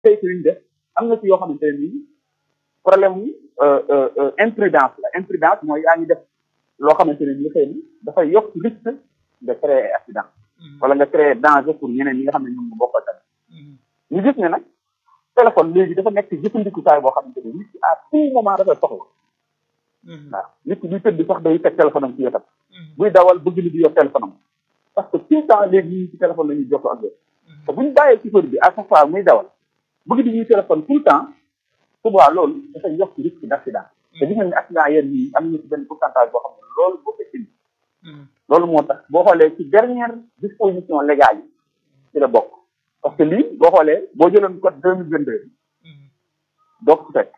saytu yi ñu def am na ci yoo xamante ne nii problème mu imprudence la imprudence mooy yaa ngi def loo xamante ne nii xëy na dafay yokk risque de créer ay accident wala nga créer danger pour ñeneen ñi nga xam ne ñoom nga bokkal tamit ñu gis ne nag téléphone léegi dafa nekk jëfandikukaay boo xamante ne nit ki à tout moment dafay soxla waaw nit ki buy tëdd sax day teg téléphone am ci wetam buy dawal bëgg ni di yor téléphone am parce que tout le temps léegi ñu ci téléphone la ñuy jokkoo ak yow te bu ñu bàyyee chauffeur bi à chaque fois muy dawal bëgg di ñuy téléphone tout le temps suba loolu dafay yokk risque d' accident te gis nañ ne accident yéen ñii am nañu ci benn pourcentage boo xam ne loolu boo ko indi loolu moo tax boo xoolee ci dernière disposition légale yi ci la bokk parce que lii boo xoolee boo jëloon code deux mille vingt deux doo ko fekk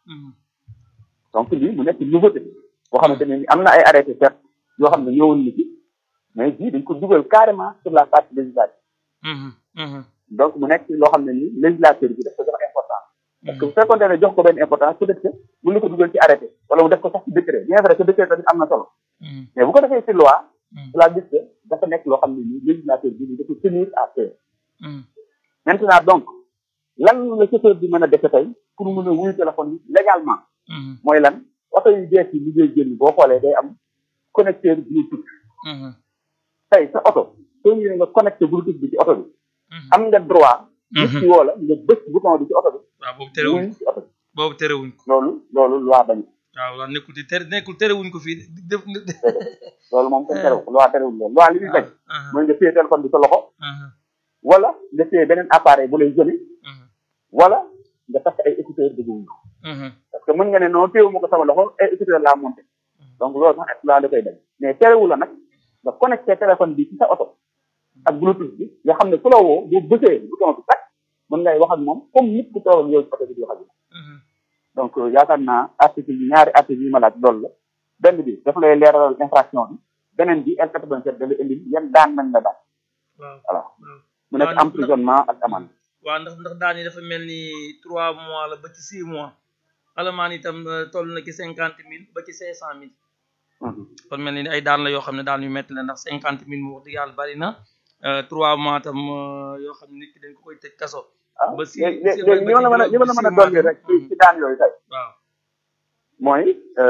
donc lii mu nekk nouveauté boo xamante ne ni am na ay arrêté certes yoo xam ne ñëwoon na ci mais bii dañ ko dugal carrément sur la partie législative donc mu nekk loo xam ne ni législateur bi daf ko jox importance parce que bu fekkoon ne jox ko benn importance peut être que mën na ko dugal ci arrêté wala mu def ko sax ci décret bien vrai que décret tamit am na solo mais bu ko defee ci loi cela dit que dafa nekk loo xam ne ni législateur bi ni dafa tenir à faire maintenant donc lan la chauffeur bi mën a defe tey pour mën a wuyu téléphone yi légalement mooy lan oto yu bees yi liggéey génn boo xoolee day am connecteur bluetooth tey sa oto soo ñëwee nga connecté bluetooth bi ci oto bi am nga droit nit ki woo la nga bës bouton bi ci oto bi waaw boobu terewuñ wuyu ci oto bi boobu terewuñ ko loolu loolu loi bañ waaw waaw nekkul di tere nekkul terewuñ ko fii def loolu moom kenn terew loi terewul loolu loi li muy bañ mooy nga téye téléphone bi sa loxo wala nga téye beneen appareil bu lay jëli wala nga takk ay écouteur de wuyu parce que mën nga ne non téewu ma ko sama loxo ay écouteur laa monté donc loolu sax loi da koy bañ mais terewu la nag nga connecté téléphone bi ci sa oto ak bluetooth bi nga xam ne ku la woo boo bësee bouton bi tak mën ngay wax ak moom comme nit ku toog ak yow ci oto bi di wax ak moom donc yaakaar naa article yi ñaari article yi ma laaj loolu la benn bi dafa lay leeralal infraction bi beneen bi L quatre vingt sept da lay indi yan daan nañ la daan waaw voilà mu nekk emprisonnement ak amende waaw ndax ndax daan yi dafa mel ni trois mois la ba ci six mois alamaan itam toll na ci cinquante mille ba ci cinq cent mille kon mel ni ay daan la yoo xam ne daan yu metti la ndax cinquante mille mu wax dëgg yàlla bari na trois mois tam yoo xam ne nit ki dañ ko koy tëj kaso ah ba si léegi léegi li ma la mën a li ma la mën a dolli rek ci ci daan yooyu tey waaw mooy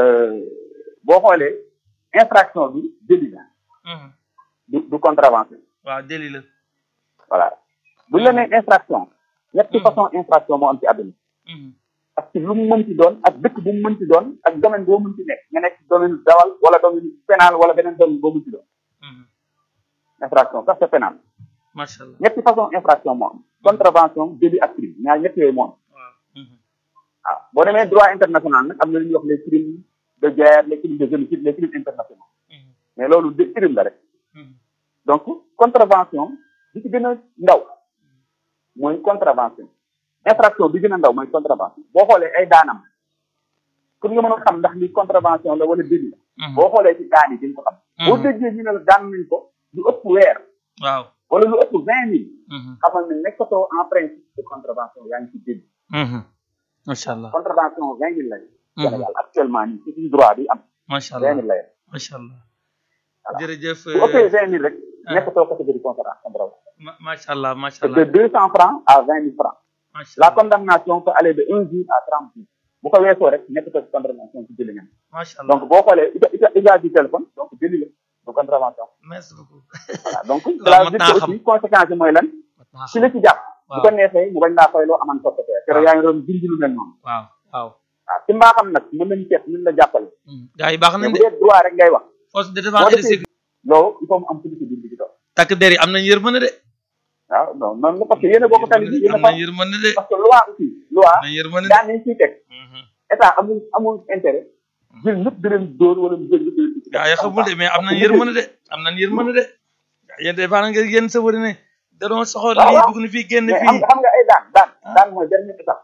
boo xoolee infraction bi délit la du du contravention waaw délit la voilà bu ñu la nee infraction ñetti façon infraction moo am ci àdduna parce que lu mu mënti doon ak dëkk bu mu mënti doon ak domaine boo mënti nekk nga nekk domaine dawal wala domaine pénal wala beneen domaine boo mënti doon infraction sax c'est pénal macha allah ñetti façon infraction moo am contravention délit ak crime ñaar ñett yooyu moo am waaw waaw boo demee droit international nag am na lu ñuy wax les crimes de guerre les crimes de génocide les crimes internationaux mais loolu de crime la rek donc contravention bi ci gën a ndaw mooy contravention infraction bi gën a ndaw mooy contravention boo xoolee ay daanam pour nga mën a xam ndax li contravention la wala délit la boo xoolee ci daan yi di nga ko xam boo déggee ñu ne la daan nañ ko lu ëpp weer waaw wala lu ëpp vingt mille xamal ne nekkatoo en principe de contravention yaa ngi ci délit macha allah contravention vingt mille lañu Sénégal actuellement nii ci suñu droit bi am macha vingt allah mille la yem macha allah Voilà. jërëjëf bu ëppee vingt mille rek nekkatoo catégorie contravention ma- macha allah macha c'est de allah deux cent francs à vingt mille francs macha la allah condamnation peut aller de un jour à trente jours bu ko weesoo rek nekkatoo ci contravention ci délit ngeen macha allah donc boo xoolee usa- usa- usage du téléphone donc délit la du contravention merci beaucoup voilà donc Loolu cela mat veut naa dire que xam. aussi conséquence yi mooy lan mat naa ci xam la ci jàpp bu waaw ko neexee mu bañ laa fay loo aman sottefee keroog waaw. yaa ngi doon junj lu mel noonu waaw waaw waaw ci mbaaxam nag mën nañu seet mën la jàppale gars yi baax mais nañ bu de dee droit rek ngay wax force de boo défense et de defee sécurité loolu il faut mu am politique bi ci toog takk der yi am nañ yërmande de waaw non noonu la parce que yéen a bokk tali bi yéen a am fa nañ yërmande de parce que loi aussi loi am nañ yërmande de daan nañ ciy teg état amul amul intérêt jël ñëpp di leen dóor wala mu jël ñëpp di leen di gaa yi xamul de mais am nañ yërmande de am nañ yërmande de yéen des fois nga yéen safari ne da doon soxor waaw lii waaw. dugg na fii génn mais xam fii nga xam nga ay daan daan daan mooy dernière étape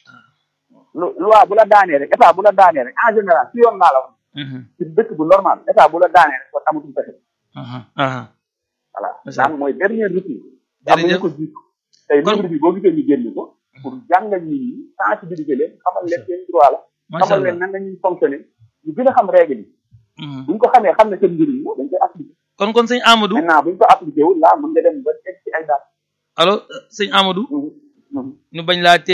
lu loi bu la daanee rek état bu la daanee rek en général ci yoon laa la wax ci dëkk bu normal état bu la daanee rek kon amatul pexe voilà Macha daan mooy dernier recours am nañu Jërëjëf. ko jiitu tey Kon- livre bi boo gisee ñu génn ko pour jàngal nit ñi sensibiliser leen xamal leen seen droit la macha xamal leen allah nan la ñuy fonctionner ñu gën a xam règle yi Mhm. buñ ko xamee xam ne seen njëriñ la dañ koy appliquer kon kon sëñ Amadou maintenant buñ ko appliqué wul laa mën nga dem ba teg ci ay daan allo sëñ Amadou ñu bañ laa